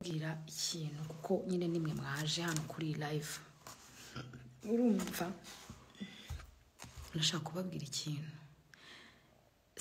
mbwira ikintu kuko nyine nimwe mwaje hano kuri iyi live urumva ndashaka kubabwira ikintu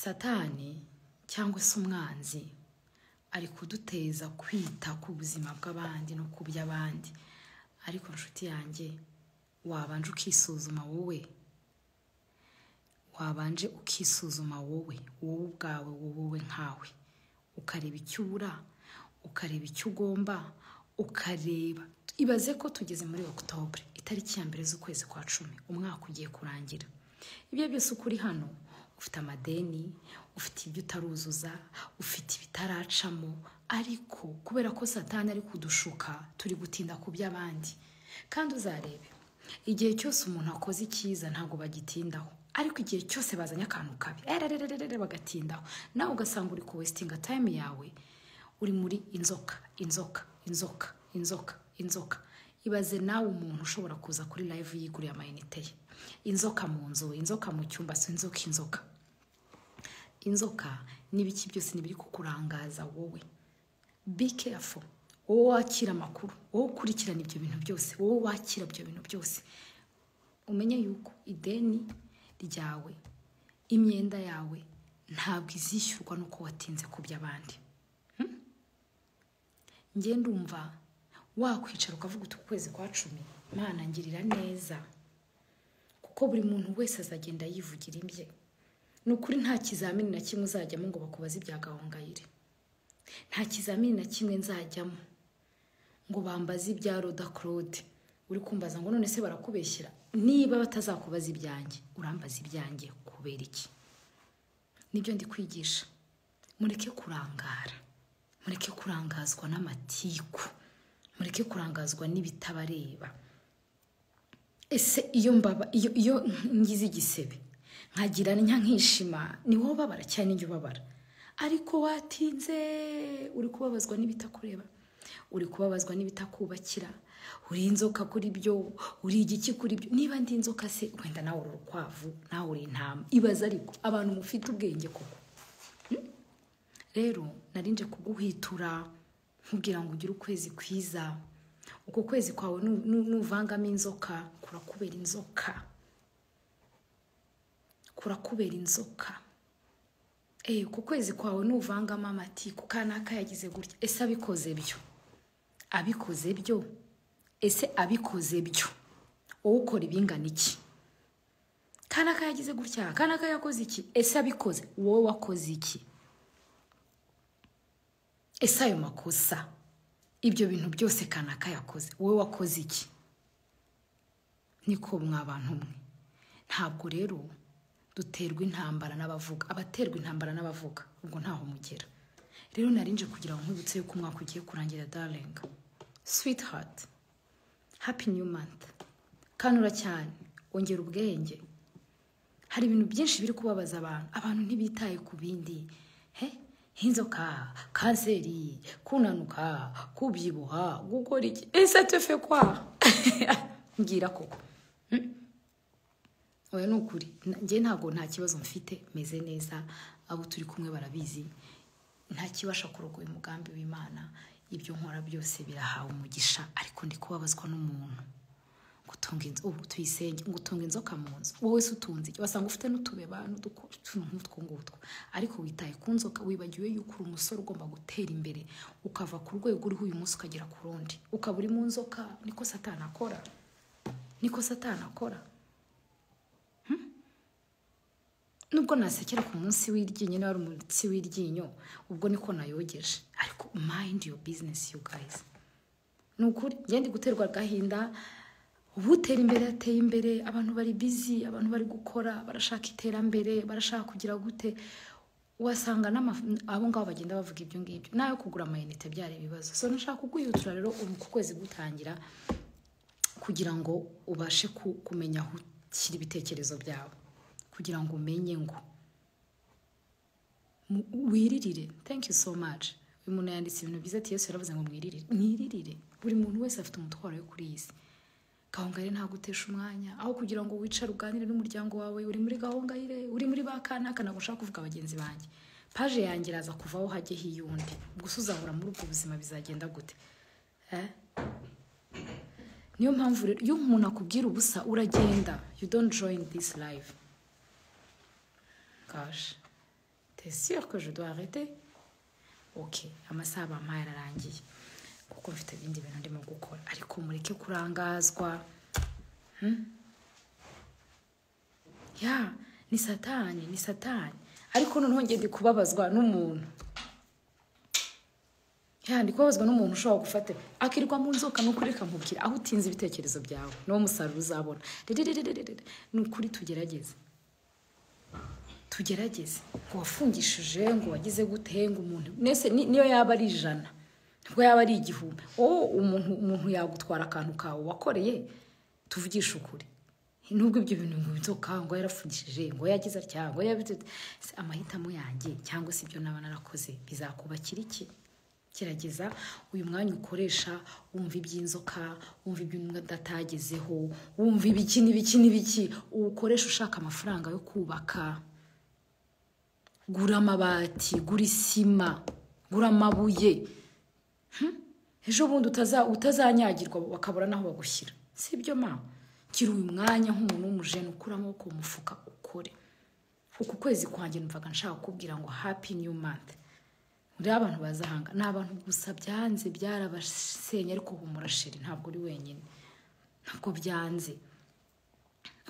satani cyangwa se umwanzi ari kuduteza kwita ku buzima bw'abandi no ku by'abandi ariko nshuti yanjye wabanje ukisuzuma wowe wabanje ukisuzuma wowe wowe ubwawe wowe nkawe ukareba icyo ubura ukareba icyo ugomba ukareba ibaze ko tugeze muri okutobure itariki ya mbere z'ukwezi kwa cumi umwaka ugiye kurangira ibyo byose uko uri hano ufite amadeni ufite ibyo utaruzuza ufite ibitaracamo ariko kubera ko satani ari kudushuka turi gutinda ku by'abandi kandi uzarebe igihe cyose umuntu akoze icyiza ntabwo bagitindaho ariko igihe cyose bazanye akantu kabi ererererere bagatindaho nawe ugasanga uri kuwesitinga tayime yawe uri muri inzoka inzoka inzoka inzoka inzoka ibaze nawe umuntu ushobora kuza kuri live yiguriye amayinite ye inzoka mu nzu inzoka mu cyumba se inzoka inzoka inzoka n'ibiki byose n'ibiri kukurangaza wowe be careful wowe wakira amakuru wowe ukurikirana ibyo bintu byose wowe wakira ibyo bintu byose umenye yuko ideni ryawe imyenda yawe ntabwo izishyurwa n'uko watinze ku by'abandi njye ndumva wakwicara ukavuga uti ukwezi kwa cumi Mana ngirira neza kuko buri muntu wese azagenda yivugira ibye ni ukuri nta kizamini na kimwe uzajyamo ngo bakubaze ibya gahongayire nta kizamini na kimwe nzajyamo ngo bambaze ibya roda claude uri kumbaza ngo none se barakubeshyira niba batazakubaza ibyanjye urambaza ibyanjye kubera iki nibyo ndi kwigisha mureke kurangara mureke kurangazwa n'amatiku mureke kurangazwa n'ibitabareba ese iyo mbaba iyo iyo ngize igisebe nkagira nka nkishima ni wowe ubabara cyane njye ubabara ariko watinze uri kubabazwa n'ibitakureba uri kubabazwa n'ibitakubakira uri inzoka kuri byo uri igiki kuri byo niba ndi inzoka se wenda nawe uri urukwavu nawe uri intama ibaze ariko abantu mufite ubwenge koko rero narinje kuguhwitura nkubwira ngo ugire ukwezi kwiza uko kwezi kwawe nu- nu- nuvangamo inzoka kurakubera inzoka kurakubera inzoka Eh, uko kwezi kwawe nuvangamo amatiku kanaka yagize gutya ese abikoze byo abikoze byo ese abikoze byo wowe ukora ibingana iki kanaka yagize gutya kanaka yakoze iki ese abikoze wowe wakoze iki ese ayo makosa ibyo bintu byose kanaka yakoze wowe wakoze iki niko mwa bantu mwe ntabwo rero duterwa intambara n'abavuga abaterwa intambara n'abavuga ubwo ntaho mugera rero narinje kugira ngo nkwibutse yuko umwaka ugiye kurangira darenga sweetheart happy new month kanura cyane ongera ubwenge hari ibintu byinshi biri kubabaza abantu abantu ntibitaye ku bindi he nk'inzoka kanseri kunanuka kubyibuha gukora iki ese tufe kwa mbwira koko oya ni ukuri Na- njye ntabwo nta kibazo mfite meze neza abo turi kumwe barabizi nta kibasha kurogoya umugambi w'imana ibyo nkora byose birahawe umugisha ariko ndi kubabazwa n'umuntu gutunga inzu ubu tuyisenge gutunga inzoka mu nzu wowe se utunze iki wasanga ufite n'utubeba n'utwo ngutwo ariko witaye ku nzoka wibagiwe yuko uri umusore ugomba gutera imbere ukava ku rwego uriho uyu munsi ukagera ku rundi ukaba uri mu nzoka niko satani akora niko satani akora nubwo nasekera ku munsi w'iryinyo niba ari umunsi w'iryinyo ubwo niko nayogeje ariko mind your business you guys ni ukuri njye ndi guterwa agahinda ubu utera imbere ateye imbere abantu bari bizi abantu bari gukora barashaka iterambere barashaka kugira gute wasanga n'ama- abo ngabo bagenda bavuga ibyo ngibyo nayo kugura amayinite byari ibibazo so nashaka kuguhitura rero ubu ku kwezi gutangira kugira ngo ubashe ku- kumenya aho ushyira ibitekerezo byawe kugira ngo umenye ngo mu- wiririre thank you so much uyu muntu yanditse ibintu byiza ati yesu yaravuze ngo mwiririre mwiririre buri muntu wese afite umutwaro we kuri iyi si gahongayire ntabwo utesha umwanya aho kugira ngo wicare uganire n'umuryango wawe uri muri gahongayire uri muri ba kanaka ntabwo ushaka kuvuga bagenzi banjye paje yanjye iraza kuvaho hajye hiyundi gusa uzahora muri ubwo buzima bizagenda gute Eh? niyo mpamvu rero iyo umuntu akubwira ubusa uragenda you don't join this life gosh t'es sûr que je dois arrêter ok amasaha bampaye ararangiye kuko mfite ibindi bintu ndimo gukora ariko mureke kurangazwa Hmm? ya ni satani ni satani ariko noneho ngende kubabazwa n'umuntu ya ndi kubabazwa n'umuntu ushobora gufata akirirwa mu nzoka ni ukuri kamubwira aho utinze ibitekerezo byawe niwo musaruro uzabona Dedededededede. ni ukuri tugerageze tugerageze ngo wafungishije ngo wagize gute ngo umuntu mwese ni- niyo yaba ari ijana nibwo yaba ari igihumbi wowe umuntu umuntu yagutwara akantu kawe wakoreye tuvugishe ukuri nubwo ibyo bintu ngo inzoka ngo yarafungishije ngo yagize atya ngo yabize Se amahitamo yanjye cyangwa se ibyo naba narakoze bizakubakira iki gerageza uyu mwanya ukoresha wumva iby'inzoka wumva iby'umwenda atagezeho wumva ibiki n'ibiki n'ibiki uwukoresha ushaka amafaranga yo kubaka gura amabati gura isima gura amabuye Hmm? ejo bundi utaza- utazanyagirwa bakabura n'aho bagushyira si ibyo ma gira uyu mwanya nk'umuntu w'umujene ukura amaboko mu mufuka ukore uku kwezi kwanjye numvaga nshaka kukubwira ngo happy new month rero abantu bazahanga ni abantu gusa byanze byarabasenye ariko humura sheri ntabwo uri wenyine ntabwo byanze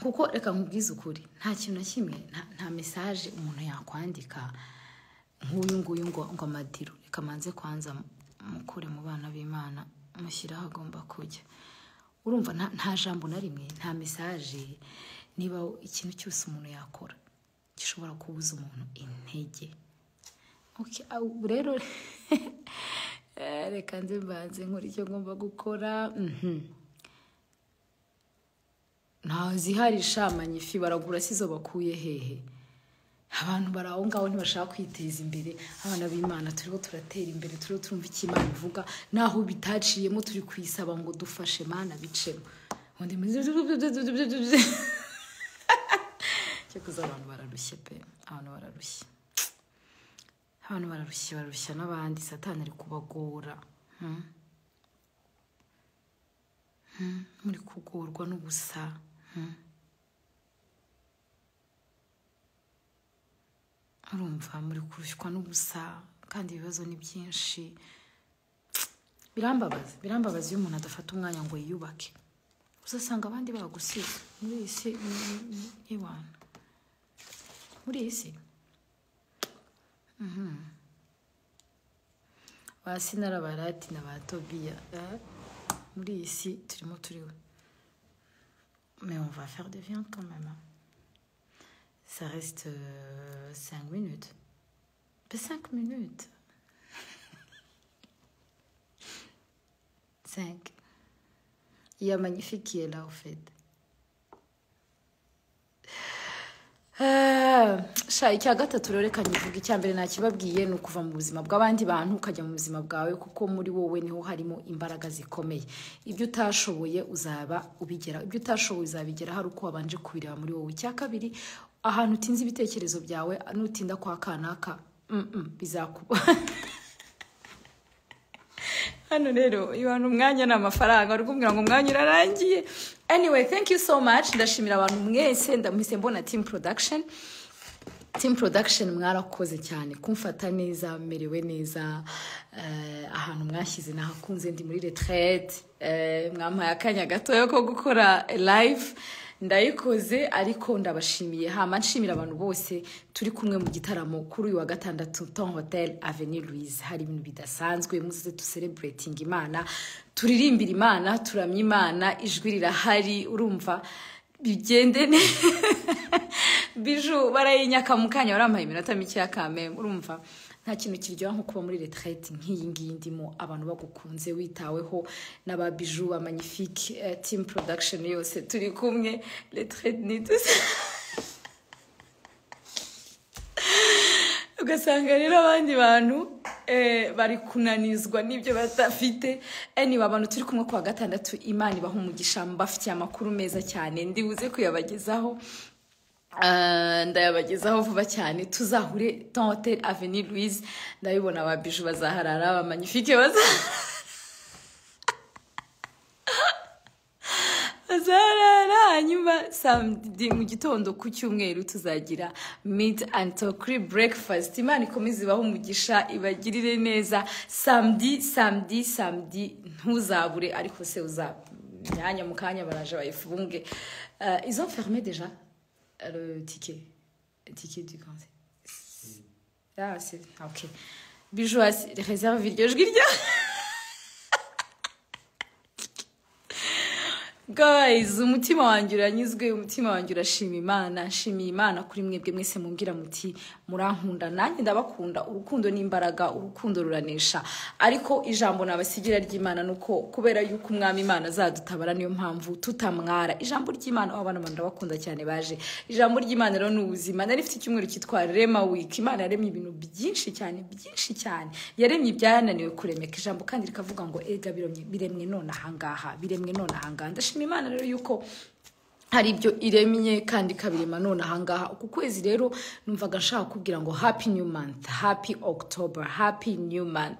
kuko reka nkubwize ukuri nta kintu na kimwe nta- nta mesaje umuntu yakwandika nk'uyu nguyu ngo ngo amadiro reka manze kwanza mukure mu bana b'imana mushyire aho agomba kujya urumva nta- nta jambo na rimwe nta mesaje niba ikintu cyose umuntu yakora gishobora kubuza umuntu intege Okay, au- rero eh, reka nze mbanze nkora icyo ngomba gukora mhm ntaho zihari shamanye ifi baragura si zo bakuye hehe abantu bari aho ngaho ntibashaka kwiteza imbere abana b'imana turiho turatera imbere turiho turumva icyo imana ivuga naho bitaciyemo turi kuyisaba ngo dufashe mana bicemo undi muri cyo kuza abantu bararushye pe abantu bararushye abantu bararushye bararushya n'abandi satani ari kubagora hmm? Hmm, muri kugorwa n'ubusa hmm. urumva muri kurushywa n'ubusa kandi ibibazo ni byinshi birambabaza birambabaza iyo umuntu adafata umwanya ngo yiyubake uzasanga abandi bagusize muri iyi si ni- ni- ni- n'iwana muri iyi si Mhm. ba sinara ba rati na ba tobiya eh? muri iyi si turimo turiwe mais on va faire de viande quand même hein. ça reste 5 minutes 5 minutes 5 il y a magnifique qui est là au fait sha icya gatatu rero reka nyivuga icya mbere nakibabwiye ni ukuva mu buzima bw'abandi bantu ukajya mu buzima bwawe kuko muri wowe niho harimo imbaraga zikomeye ibyo utashoboye uzaba ubigera ibyo utashoboye uzabigera hari uko wabanje kubireba muri wowe icya kabiri ahantu utinze ibitekerezo byawe nutinda kwa kanaka mm, mm, bizakuba hano rero ibana umwanya ni amafaranga bari kumbwira ngo umwanya urarangiye anyway thank you so much ndashimira abantu mwese ndamuhise mbona team production team production mwarakoze cyane kumfata neza merewe neza eh, ahantu mwashyize nahakunze ndi muri retraite eh, mwampaye akanya gatoya ko gukora live ndayikoze ariko ndabashimiye hama nshimira abantu bose turi kumwe mu gitaramo kuri uyu wa gatandatu ton hotel avenue louise hari ibintu bidasanzwe muze tusereburetinga imana turirimbira imana turamya imana ijwi rirahari urumva bigende neza biju barayinyaka mu kanya barampaye iminota mike ya kamembe urumva nta kintu kiryoha nko kuba muri retraite nk'iyi ngiyi ndimo abantu bagukunze witaweho n'aba biju ba magnifique eh, team production yose turi kumwe retraite ni tuzi ugasanga rero abandi bantu eh, bari kunanizwa n'ibyo badafite anyway abantu turi kumwe ku wa gatandatu imana ibaha umugisha mbafitiye amakuru meza cyane ndibuze kuyabagezaho Ah, ndayabagezaho vuba cyane tuzahure tonte aveni louise ndabibona ababiju bazaharara abamanyifike bazaharara bazaharara hanyuma samedi mu gitondo ku cyumweru tuzagira mid and tokuri breakfast imana ikomeze ibahe umugisha ibagirire neza samedi samedi samedi ntuzabure ariko se uza myanya mu kanya baraje bayifunge uh, izo ferme deja le ticket. Ticket du concert. Ah, c'est. ah, ok. Bijou, à- réserve vidéo, je guille. guys umutima wanjye uranyuzwe umutima wanjye urashima imana nshimiye imana kuri mwebwe mwese mumbwira muti murankunda nanjye ndabakunda urukundo ni imbaraga urukundo ruranesha ariko ijambo nabasigira ry'imana ni uko kubera yuko umwami imana azadutabara niyo mpamvu tutamwara ijambo ry'imana wabana abantu ndabakunda cyane baje ijambo ry'imana rero ni ubuzima nari mfite icyumweru cyitwa rema wiki imana yaremye ibintu byinshi cyane byinshi cyane yaremye ibyananiwe kuremeka ijambo kandi rikavuga ngo ega biremye- biremwe none ahangaha biremwe none ahangaha ndashima imana rero yuko hari ibyo iremye kandi ikabirema none ahangaha uku kwezi rero numvaga nshaka kubwira ngo happy new month happy october happy new month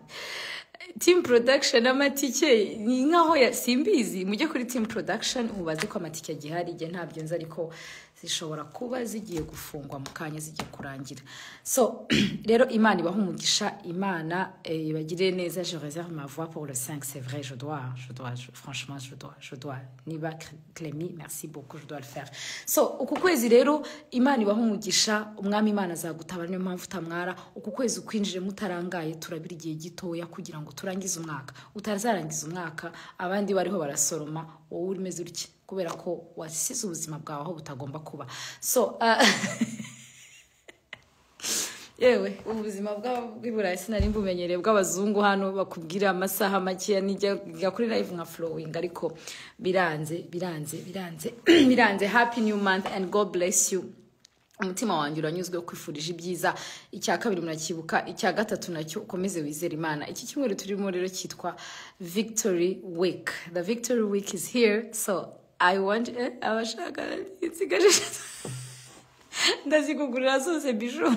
team production amatike ni nkaho ya- simbizi mujye kuri team production mubaze ko amatike agihari igihe ntabyo nzi ariko zishobora kuba zigiye gufungwa mu kanya zigiye kurangira so rero imana ibaha umugisha imana eh, ibagirire neza je réserve ma voix pour le 5 c'est vrai je dois je dois je- franchement je dois je dois niba Clémy merci beaucoup je dois le faire so uku kwezi rero imana ibaha umugisha umwami imana azagutabara niyo mpamvu utamwara uku kwezi ukwinjire mutarangaye turabira igihe gitoya kugira ngo turangize umwaka utazarangiza umwaka abandi bariho barasoroma wowe urimeze utya kubera ko wasize ubuzima bwawe aho butagomba kuba so ah, yewe ubuzima bwa- bw'i burayi sinari mbumenyereye bw'abazungu hano bakubwira amasaha makeya nijya njya kuri live nka flowing ariko biranze biranze biranze biranze happy new month and god bless you umutima wanjye uranyuzwe kwifurije ibyiza icya kabiri murakibuka icya gatatu nacyo ukomeze wizere imana iki cyumweru turimo rero cyitwa victory week the victory week is here so i want eh, abashaka insigaje ndazikugurira zose bijou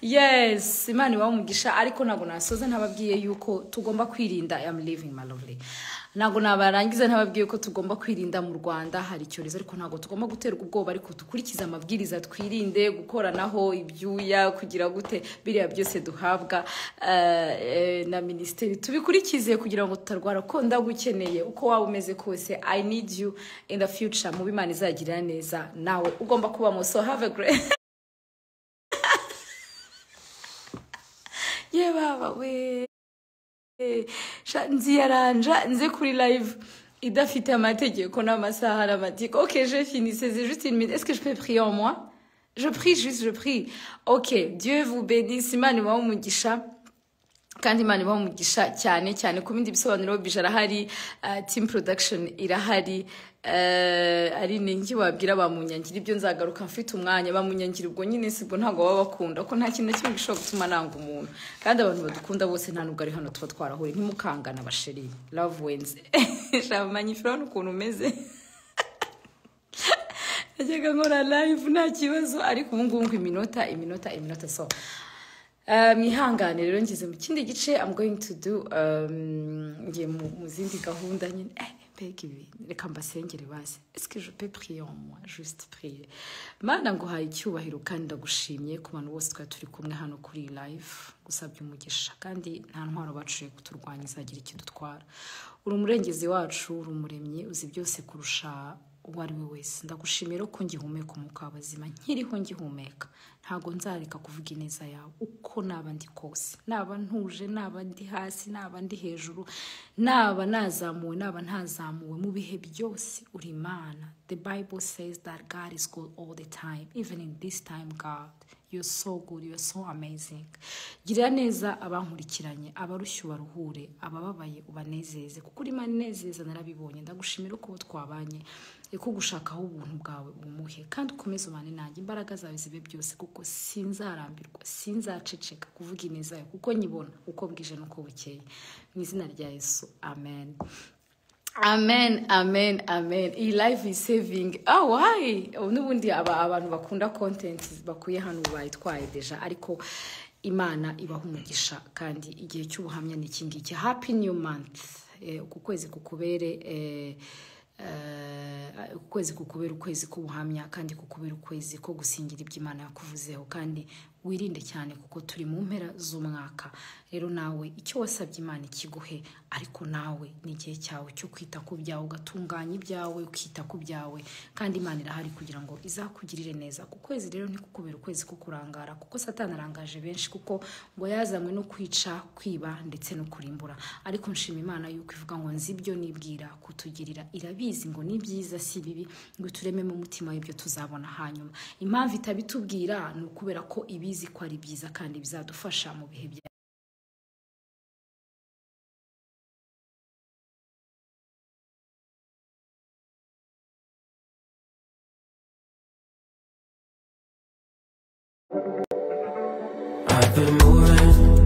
yes imana ibaha umugisha ariko ntabwo nasoza ntababwiye yuko tugomba kwirinda am living my lovely ntabwo nabarangiza ntababwiye ko tugomba kwirinda mu rwanda hari icyorezo ariko ntabwo tugomba guterwa ubwoba ariko dukurikize amabwiriza twirinde gukoranaho ibyuya kugira gute biriya byose duhabwa eh, eh, na minisiteri tubikurikize kugira ngo tutarwara ko ndagukeneye uko waba umeze kose i need you in the future mu bimana izagirira neza nawe ugomba kubamo so have a great ye baba we Sha- nziyaranja nze kuri live idafite amategeko n'amasaha n'amatiko ok je fini c'est juste une minute est-ce que je peux prier en moi je prie juste je prie ok dieu vous bénisse imana ibahe umugisha kandi imana ibaha umugisha cyane cyane ku bindi bisobanuro bija arahari uh, team production irahari uh, ari ningi wabwira ba munyangira ibyo nzagaruka mfite umwanya ba munyangira ubwo nyine sibwo ntabwo baba bakunda ko nta kintu na kimwe gishobora gutuma nanga umuntu kandi abantu badukunda bose nta nubwo ari hano tuba twarahuye ntimukangana basheri love wins shaba manyifiro hano ukuntu umeze najyaga nkora live nta kibazo ariko ubu ngubu ngo iminota iminota iminota so mwihangane rero ngeze mu kindi gice i'm going to do um, ngiye mu mu zindi gahunda nyine Eh, mbega ibi reka mbasengere baze est je peux prier en moi juste prier mana nguhaye icyubahiro kandi ndagushimye ku bantu bose twari turi kumwe hano kuri iyi live gusabye umugisha kandi nta ntwaro baciye kuturwanya izagira icyo dutwara uri umurengezi wacu uri umuremyi uzi byose kurusha uwo ari we wese ndagushimira ko ngihumeka umwuka w'abazima nkiriho ngihumeka ntabwo nzareka kuvuga ineza yawe uko naba ndi kose naba ntuje naba ndi hasi naba ndi hejuru naba nazamuwe naba ntazamuwe mu bihe byose uri imana the bible says that god is good all the time even in this time god you're so good you're so amazing girira neza abankurikiranye abarushye ubaruhure abababaye ubanezeze kuko urimo anezeza narabibonye ndagushimira uko uwo twabanye iko gushakaho ubuntu bwawe ubumuhe kandi ukomeze ubane nanjye imbaraga zawe zibe byose kuko sinzarambirwa sinzaceceka kuvuga ineza yawe kuko nyibona uko bwije n'uko bukeye mu izina rya yesu amen amen amen amen iyi live is saving ah wayi n'ubundi aba abantu bakunda kontenti bakuye hano bayitwaye deja ariko imana ibaha umugisha kandi igihe cy'ubuhamya ni iki ngiki happy new month Eh, uku kwezi kukubere eh, eh, uku kwezi kukubera ukwezi k'ubuhamya kandi kukubera ukwezi ko gusingira ibyo imana yakuvuzeho kandi wirinde cyane kuko turi mu mpera z'umwaka rero nawe icyo wasabye imana ikiguhe ariko nawe ni igihe cyawe cyo kwita ku byawe ugatunganya ibyawe ukita ku byawe kandi imana irahari kugira ngo izakugirire neza ku kwezi rero ntikukubere ukwezi ko kurangara kuko satani arangaje benshi kuko ngo yazanywe no kwica kwiba ndetse no kurimbura ariko nshima imana yuko ivuga ngo nzi ibyo nibwira kutugirira irabizi ngo ni byiza si bibi ngo turememo umutima w'ibyo tuzabona hanyuma impamvu itabitubwira ni ukubera ko ibizi ko ari byiza kandi bizadufasha mu bihe bya I've been moving